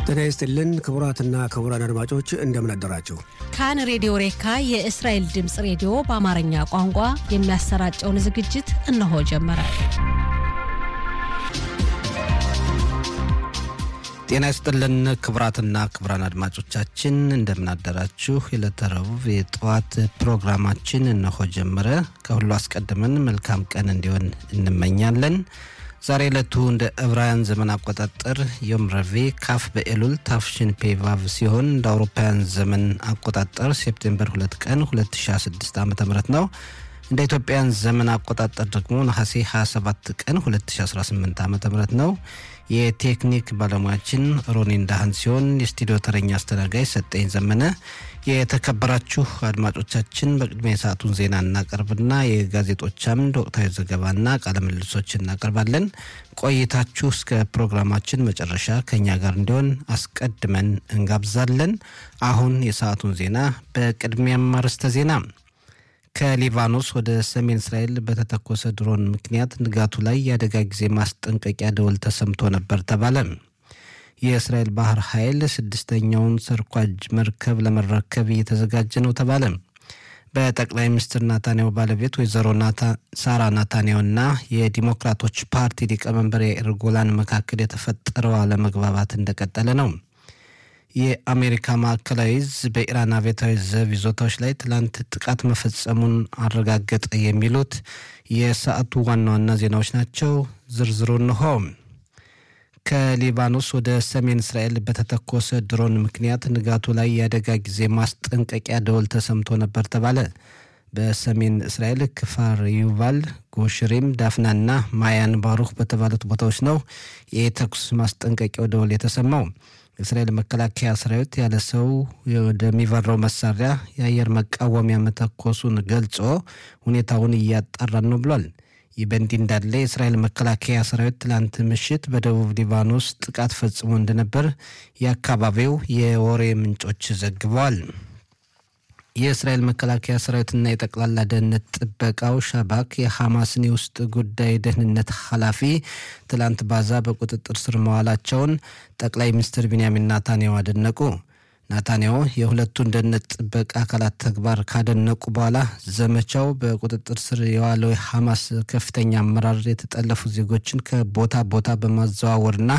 ጤና ይስጥልን ክቡራትና ክቡራን አድማጮች እንደምን አደራችሁ። ካን ሬዲዮ ሬካ የእስራኤል ድምፅ ሬዲዮ በአማርኛ ቋንቋ የሚያሰራጨውን ዝግጅት እነሆ ጀመረ። ጤና ይስጥልን ክቡራትና ክቡራን አድማጮቻችን እንደምን አደራችሁ። የዕለተ ረቡዕ የጠዋት ፕሮግራማችን እነሆ ጀመረ። ከሁሉ አስቀድመን መልካም ቀን እንዲሆን እንመኛለን። ዛሬ ዕለቱ እንደ ዕብራውያን ዘመን አቆጣጠር ዮም ረቡዕ ካፍ በኤሉል ታፍሽን ፔቫቭ ሲሆን እንደ አውሮፓውያን ዘመን አቆጣጠር ሴፕቴምበር 2 ቀን 2016 ዓ ም ነው። እንደ ኢትዮጵያን ዘመን አቆጣጠር ደግሞ ነሐሴ 27 ቀን 2018 ዓ ም ነው። የቴክኒክ ባለሙያችን ሮኒ እንዳህን ሲሆን የስቱዲዮ ተረኛ አስተናጋጅ ሰጠኝ ዘመነ። የተከበራችሁ አድማጮቻችን በቅድሚያ የሰዓቱን ዜና እናቀርብና የጋዜጦች አምድ ወቅታዊ ዘገባና ቃለ ምልልሶች እናቀርባለን። ቆይታችሁ እስከ ፕሮግራማችን መጨረሻ ከኛ ጋር እንዲሆን አስቀድመን እንጋብዛለን። አሁን የሰዓቱን ዜና በቅድሚያም አርዕስተ ዜና ከሊባኖስ ወደ ሰሜን እስራኤል በተተኮሰ ድሮን ምክንያት ንጋቱ ላይ የአደጋ ጊዜ ማስጠንቀቂያ ደወል ተሰምቶ ነበር ተባለ። የእስራኤል ባህር ኃይል ስድስተኛውን ሰርኳጅ መርከብ ለመረከብ እየተዘጋጀ ነው ተባለ። በጠቅላይ ሚኒስትር ናታንያሁ ባለቤት ወይዘሮ ሳራ ናታንያሁና የዲሞክራቶች ፓርቲ ሊቀመንበር የኢያኢር ጎላን መካከል የተፈጠረው አለመግባባት እንደቀጠለ ነው። የአሜሪካ ማዕከላዊ እዝ በኢራን አብዮታዊ ዘብ ይዞታዎች ላይ ትላንት ጥቃት መፈጸሙን አረጋገጠ። የሚሉት የሰዓቱ ዋና ዋና ዜናዎች ናቸው። ዝርዝሩ እንሆ። ከሊባኖስ ወደ ሰሜን እስራኤል በተተኮሰ ድሮን ምክንያት ንጋቱ ላይ የአደጋ ጊዜ ማስጠንቀቂያ ደወል ተሰምቶ ነበር ተባለ። በሰሜን እስራኤል ክፋር ዩቫል፣ ጎሽሪም፣ ዳፍናና ማያን ባሩክ በተባሉት ቦታዎች ነው የተኩስ ማስጠንቀቂያው ደወል የተሰማው። የእስራኤል መከላከያ ሰራዊት ያለ ሰው ወደሚበራው መሳሪያ የአየር መቃወሚያ መተኮሱን ገልጾ ሁኔታውን እያጣራን ነው ብሏል። ይህ በእንዲህ እንዳለ የእስራኤል መከላከያ ሰራዊት ትላንት ምሽት በደቡብ ሊባኖስ ጥቃት ፈጽሞ እንደነበር የአካባቢው የወሬ ምንጮች ዘግበዋል። የእስራኤል መከላከያ ሰራዊትና የጠቅላላ ደህንነት ጥበቃው ሻባክ የሐማስን የውስጥ ጉዳይ ደህንነት ኃላፊ ትላንት ባዛ በቁጥጥር ስር መዋላቸውን ጠቅላይ ሚኒስትር ቢንያሚን ናታንያሁ አደነቁ። ናታንያሁ የሁለቱን ደህንነት ጥበቃ አካላት ተግባር ካደነቁ በኋላ ዘመቻው በቁጥጥር ስር የዋለው የሐማስ ከፍተኛ አመራር የተጠለፉ ዜጎችን ከቦታ ቦታ በማዘዋወርና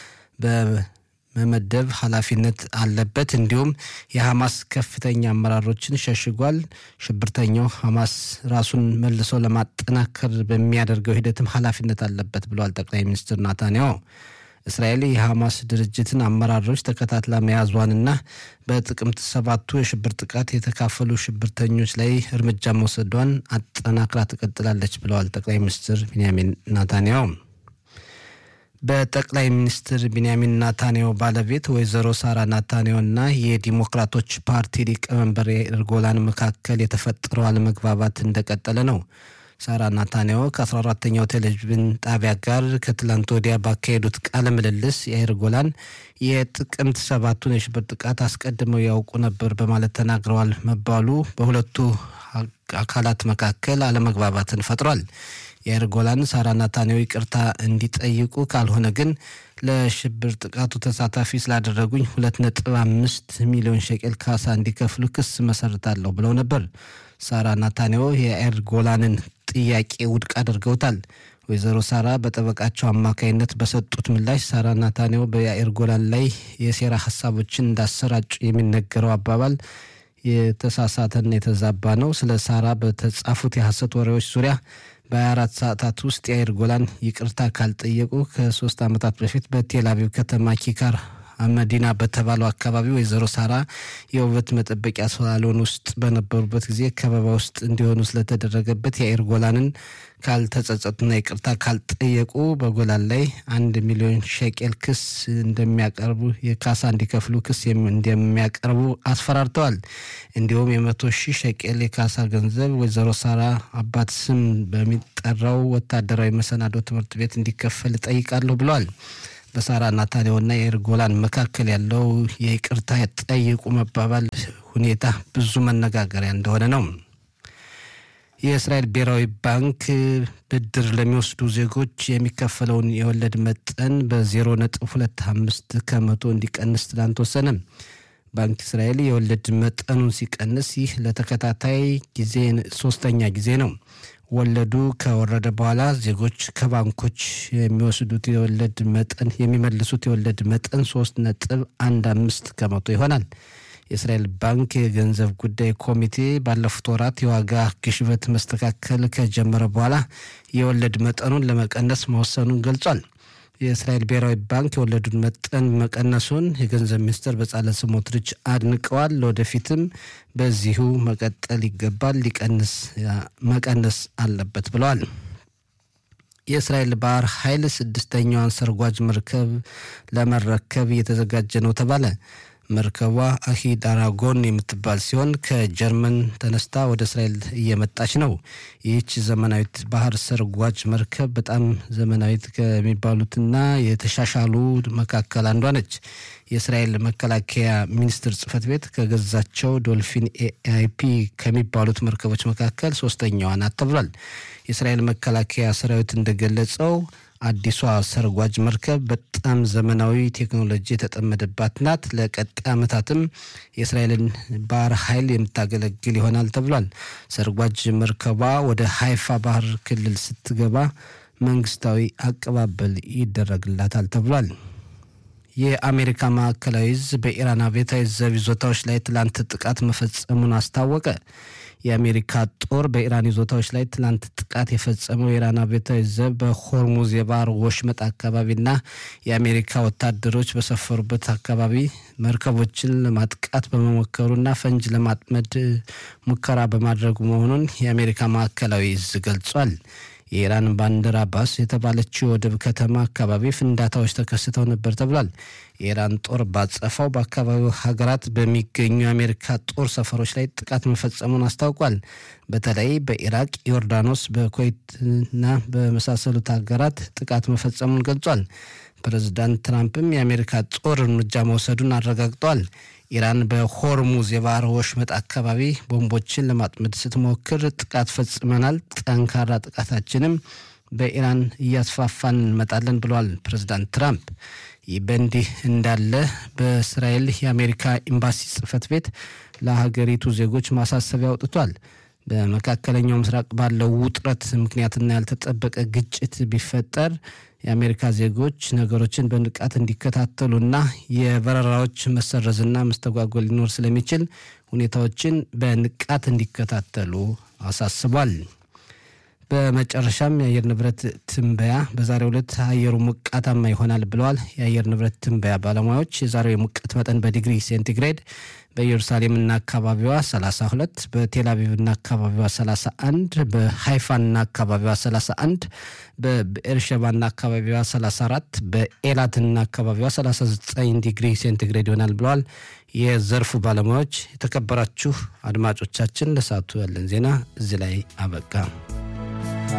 መመደብ ኃላፊነት አለበት። እንዲሁም የሐማስ ከፍተኛ አመራሮችን ሸሽጓል። ሽብርተኛው ሐማስ ራሱን መልሶ ለማጠናከር በሚያደርገው ሂደትም ኃላፊነት አለበት ብለዋል ጠቅላይ ሚኒስትር ናታንያሁ። እስራኤል የሐማስ ድርጅትን አመራሮች ተከታትላ መያዟንና በጥቅምት ሰባቱ የሽብር ጥቃት የተካፈሉ ሽብርተኞች ላይ እርምጃ መውሰዷን አጠናክራ ትቀጥላለች ብለዋል ጠቅላይ ሚኒስትር ቢንያሚን ናታንያሁ። በጠቅላይ ሚኒስትር ቢንያሚን ናታንያሁ ባለቤት ወይዘሮ ሳራ ናታንያሁና የዲሞክራቶች ፓርቲ ሊቀመንበር የኢያኢር ጎላን መካከል የተፈጠረው አለመግባባት እንደቀጠለ ነው። ሳራ ናታንያሁ ከ14ተኛው ቴሌቪዥን ጣቢያ ጋር ከትላንት ወዲያ ባካሄዱት ቃለ ምልልስ የኢያኢር ጎላን የጥቅምት ሰባቱን የሽብር ጥቃት አስቀድመው ያውቁ ነበር በማለት ተናግረዋል መባሉ በሁለቱ አካላት መካከል አለመግባባትን ፈጥሯል። የኢያኢር ጎላን ሳራ ናታንያሁ ይቅርታ እንዲጠይቁ ካልሆነ ግን ለሽብር ጥቃቱ ተሳታፊ ስላደረጉኝ ሁለት ነጥብ አምስት ሚሊዮን ሸቄል ካሳ እንዲከፍሉ ክስ መሰርታለሁ ብለው ነበር። ሳራ ናታንያሁ የኢያኢር ጎላንን ጥያቄ ውድቅ አድርገውታል። ወይዘሮ ሳራ በጠበቃቸው አማካይነት በሰጡት ምላሽ ሳራ ናታንያሁ በኢያኢር ጎላን ላይ የሴራ ሀሳቦችን እንዳሰራጩ የሚነገረው አባባል የተሳሳተና የተዛባ ነው። ስለ ሳራ በተጻፉት የሐሰት ወሬዎች ዙሪያ በ24 ሰዓታት ውስጥ የኢያኢር ጎላን ይቅርታ ካልጠየቁ ከሶስት ዓመታት በፊት በቴል አቪቭ ከተማ ኪካር መዲና በተባለው አካባቢ ወይዘሮ ሳራ የውበት መጠበቂያ ሳሎን ውስጥ በነበሩበት ጊዜ ከበባ ውስጥ እንዲሆኑ ስለተደረገበት የኢያኢር ጎላንን ካልተጸጸቱና ይቅርታ ካልጠየቁ በጎላን ላይ አንድ ሚሊዮን ሸቄል ክስ እንደሚያቀርቡ የካሳ እንዲከፍሉ ክስ እንደሚያቀርቡ አስፈራርተዋል። እንዲሁም የመቶ ሺህ ሸቄል የካሳ ገንዘብ ወይዘሮ ሳራ አባት ስም በሚጠራው ወታደራዊ መሰናዶ ትምህርት ቤት እንዲከፈል እጠይቃለሁ ብለዋል። በሳራ ናታንያሁና የኢያኢር ጎላን መካከል ያለው የይቅርታ ጠይቁ መባባል ሁኔታ ብዙ መነጋገሪያ እንደሆነ ነው። የእስራኤል ብሔራዊ ባንክ ብድር ለሚወስዱ ዜጎች የሚከፈለውን የወለድ መጠን በዜሮ ነጥብ ሁለት አምስት ከመቶ እንዲቀንስ ትላንት ወሰነ። ባንክ እስራኤል የወለድ መጠኑን ሲቀንስ ይህ ለተከታታይ ጊዜ ሶስተኛ ጊዜ ነው። ወለዱ ከወረደ በኋላ ዜጎች ከባንኮች የሚወስዱት የወለድ መጠን የሚመልሱት የወለድ መጠን ሶስት ነጥብ አንድ አምስት ከመቶ ይሆናል። የእስራኤል ባንክ የገንዘብ ጉዳይ ኮሚቴ ባለፉት ወራት የዋጋ ግሽበት መስተካከል ከጀመረ በኋላ የወለድ መጠኑን ለመቀነስ መወሰኑን ገልጿል። የእስራኤል ብሔራዊ ባንክ የወለዱን መጠን መቀነሱን የገንዘብ ሚኒስትር በጻለ ስሞትሪች አድንቀዋል። ለወደፊትም በዚሁ መቀጠል ይገባል፣ ሊቀንስ መቀነስ አለበት ብለዋል። የእስራኤል ባህር ኃይል ስድስተኛዋን ሰርጓጅ መርከብ ለመረከብ እየተዘጋጀ ነው ተባለ። መርከቧ አሂድ አራጎን የምትባል ሲሆን ከጀርመን ተነስታ ወደ እስራኤል እየመጣች ነው። ይህች ዘመናዊት ባህር ሰርጓጅ መርከብ በጣም ዘመናዊት ከሚባሉትና የተሻሻሉ መካከል አንዷ ነች። የእስራኤል መከላከያ ሚኒስቴር ጽሕፈት ቤት ከገዛቸው ዶልፊን ኤአይፒ ከሚባሉት መርከቦች መካከል ሶስተኛዋ ናት ተብሏል። የእስራኤል መከላከያ ሰራዊት እንደገለጸው አዲሷ ሰርጓጅ መርከብ በጣም ዘመናዊ ቴክኖሎጂ የተጠመደባት ናት። ለቀጣይ ዓመታትም የእስራኤልን ባህር ኃይል የምታገለግል ይሆናል ተብሏል። ሰርጓጅ መርከቧ ወደ ሀይፋ ባህር ክልል ስትገባ መንግስታዊ አቀባበል ይደረግላታል ተብሏል። የአሜሪካ ማዕከላዊ እዝ በኢራን አብዮታዊ ዘብ ይዞታዎች ላይ ትላንት ጥቃት መፈጸሙን አስታወቀ። የአሜሪካ ጦር በኢራን ይዞታዎች ላይ ትላንት ጥቃት የፈጸመው የኢራን አብዮታዊ ዘብ በሆርሙዝ የባህር ወሽመጥ አካባቢና የአሜሪካ ወታደሮች በሰፈሩበት አካባቢ መርከቦችን ለማጥቃት በመሞከሩና ፈንጅ ለማጥመድ ሙከራ በማድረጉ መሆኑን የአሜሪካ ማዕከላዊ እዝ ገልጿል። የኢራን ባንዲር አባስ የተባለችው ወደብ ከተማ አካባቢ ፍንዳታዎች ተከስተው ነበር ተብሏል። የኢራን ጦር ባጸፋው በአካባቢው ሀገራት በሚገኙ የአሜሪካ ጦር ሰፈሮች ላይ ጥቃት መፈጸሙን አስታውቋል። በተለይ በኢራቅ፣ ዮርዳኖስ፣ በኩዌትና በመሳሰሉት ሀገራት ጥቃት መፈጸሙን ገልጿል። ፕሬዚዳንት ትራምፕም የአሜሪካ ጦር እርምጃ መውሰዱን አረጋግጠዋል። ኢራን በሆርሙዝ የባህር ወሽመጥ አካባቢ ቦምቦችን ለማጥመድ ስትሞክር ጥቃት ፈጽመናል፣ ጠንካራ ጥቃታችንም በኢራን እያስፋፋን እንመጣለን ብለዋል ፕሬዚዳንት ትራምፕ። ይህ በእንዲህ እንዳለ በእስራኤል የአሜሪካ ኤምባሲ ጽሕፈት ቤት ለሀገሪቱ ዜጎች ማሳሰቢያ አውጥቷል። በመካከለኛው ምስራቅ ባለው ውጥረት ምክንያትና ያልተጠበቀ ግጭት ቢፈጠር የአሜሪካ ዜጎች ነገሮችን በንቃት እንዲከታተሉና የበረራዎች መሰረዝና መስተጓጎል ሊኖር ስለሚችል ሁኔታዎችን በንቃት እንዲከታተሉ አሳስቧል። በመጨረሻም የአየር ንብረት ትንበያ በዛሬው ዕለት አየሩ ሞቃታማ ይሆናል ብለዋል የአየር ንብረት ትንበያ ባለሙያዎች። የዛሬው የሙቀት መጠን በዲግሪ ሴንቲግሬድ በኢየሩሳሌምና አካባቢዋ 32፣ በቴል አቪቭና አካባቢዋ 31፣ በሃይፋና አካባቢዋ 31፣ በብኤርሸባና አካባቢዋ 34፣ በኤላትና አካባቢዋ 39 ዲግሪ ሴንቲግሬድ ይሆናል ብለዋል የዘርፉ ባለሙያዎች። የተከበራችሁ አድማጮቻችን ለሰዓቱ ያለን ዜና እዚህ ላይ አበቃ።